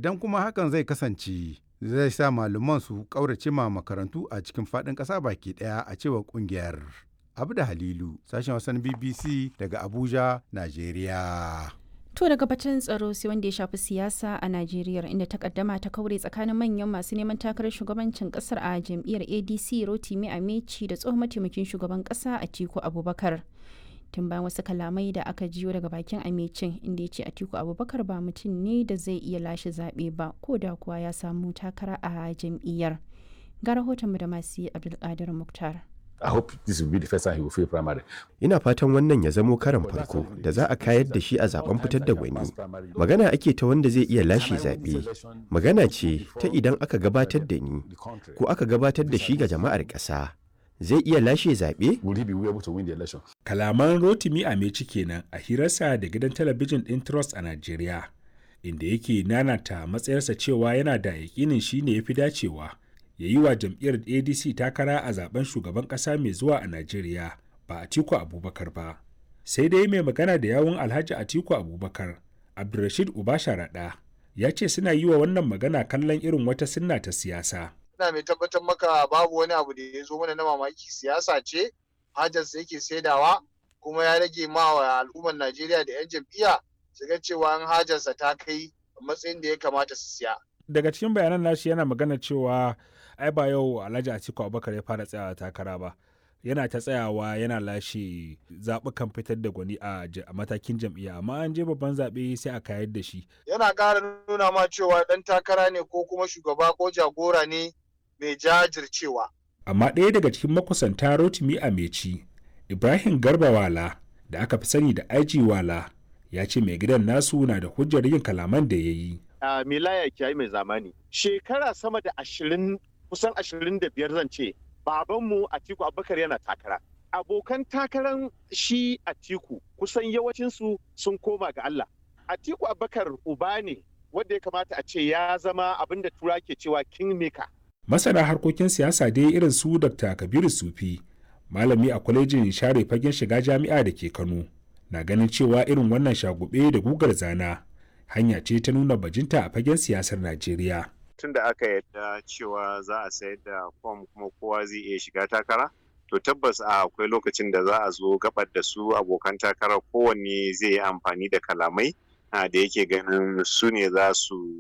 idan kuma hakan zai kasance zai sa malaman su ƙaurace ma makarantu a cikin faɗin ƙasa baki ɗaya a cewar ƙungiyar. Abu da Halilu, sashen wasan BBC daga Abuja, Najeriya. To daga batun tsaro sai wanda ya shafi siyasa a Najeriya inda takaddama ta kaure tsakanin manyan masu neman takarar shugabancin kasar a jam'iyyar ADC Rotimi Amechi da tsohon mataimakin shugaban kasa Atiku Abubakar. Tun bayan wasu kalamai da aka jiyo daga bakin Amecin inda ya ce Atiku Abubakar ba mutum ne da zai iya lashe zaɓe ba ko da kuwa ya samu takara a jam'iyyar. Ga rahoton da masu Abdulkadir Muktar. I hope this will be the first time he will fail primary. Ina fatan wannan ya zamo karan farko da za a kayar da shi a zaben fitar da gwani. Magana ake ta wanda zai iya lashe zaɓe. Magana ce ta idan aka gabatar da ni ko aka gabatar da shi ga jama'ar ƙasa. Zai iya lashe zaɓe? Will he be able to win the election? Kalaman Rotimi Ameci kenan a hirarsa da gidan talabijin ɗin Trust a Najeriya, inda yake nanata matsayarsa cewa yana da yaƙinin shi ne ya fi dacewa. ya yi wa jam'iyyar adc takara a zaben shugaban kasa mai zuwa a najeriya ba atiku abubakar ba sai dai mai magana da yawun alhaji atiku abubakar abdulrashid ubasha rada ya ce suna yi wa wannan magana kallon irin wata sunna ta siyasa ina mai tabbatar maka babu wani abu da ya zo mana na mamaki siyasa ce hajarsa yake saidawa kuma ya rage ma wa al'ummar najeriya da 'yan jam'iyya su ga cewa an hajarsa ta kai matsayin da ya kamata su siya daga cikin bayanan nashi yana magana cewa ai ba yau alhaji atiku abubakar ya fara tsayawa takara ba yana ta tsayawa yana lashe zaɓukan fitar da gwani a matakin jam'iyya amma an je babban zaɓe sai a kayar da shi yana ƙara nuna ma cewa ɗan takara ne ko kuma shugaba ko jagora ne mai jajircewa amma ɗaya daga cikin makusanta rotimi a meci ibrahim garba wala da aka fi sani da aiji wala ya ce mai gidan nasu na da hujjar yin kalaman da ya yi uh, milaya kiyayi mai zamani shekara sama da ashirin kusan ashirin da biyar zan ce babanmu Atiku Abubakar yana takara. Abokan takaran shi Atiku kusan yawancinsu sun koma ga Allah. Atiku Abubakar uba ne wanda ya kamata a ce ya zama abin da tura ke cewa kingmaker. Masana harkokin siyasa dai irin su Dr. Kabiru Sufi, malami a kwalejin share fagen shiga jami'a da ke Kano, na ganin cewa irin wannan shagube da gugar zana hanya ce ta nuna bajinta a fagen siyasar Najeriya. tun da aka yadda cewa za a sayar da fom kuma kowa zai iya shiga takara to tabbas a akwai lokacin da za a zo gabar da su abokan takara kowanne zai yi amfani da kalamai da yake ganin su ne za su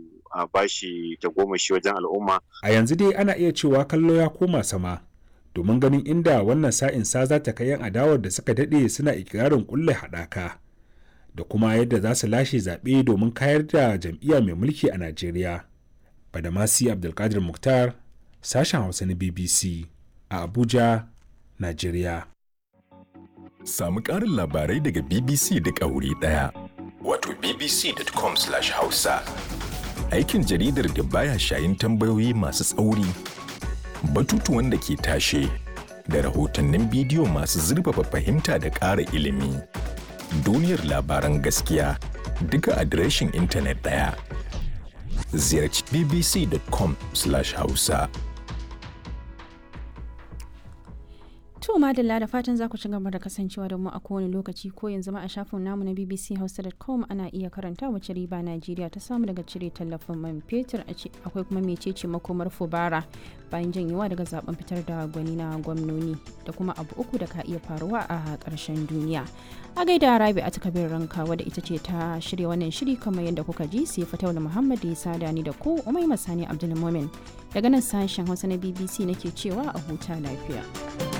bashi tagomashi wajen al'umma a yanzu dai ana iya cewa kallo ya koma sama domin ganin inda wannan sa'in sa za ta kai yan adawar da suka daɗe suna ikirarin kulle haɗaka da kuma yadda za su lashe zaɓe domin kayar da jam'iyya mai mulki a najeriya Badamasi Abdulkadir Mukhtar, sashen Hausa na BBC a Abuja, Najeriya. Samu ƙarin labarai daga BBC da wuri ɗaya. Wato bbc.com/hausa. Aikin jaridar da baya shayin tambayoyi masu tsauri, batutuwan da ke tashe, da rahotannin bidiyo masu zurfafa fahimta da ƙara ilimi. Duniyar labaran gaskiya duka adireshin intanet ɗaya. ziyarci bbc.com/hausa. To madalla da fatan za ku ci gaba da kasancewa da mu a kowane lokaci ko yanzu ma a shafin namu na bbchausa.com ana iya karanta wace riba Najeriya ta samu daga cire tallafin man fetur akwai kuma mecece makomar fubara bayan janyewa daga zaben fitar da gwani na gwamnoni da kuma abu uku da ka iya faruwa a ƙarshen duniya. A gaida Rabi a takabin ranka wadda ita ce ta shirya wannan shiri kamar yadda kuka ji sai Fatawul Muhammad da ya sada ni da ku Umai Masani Abdulmumin daga nan sashen Hausa na BBC nake cewa a huta lafiya.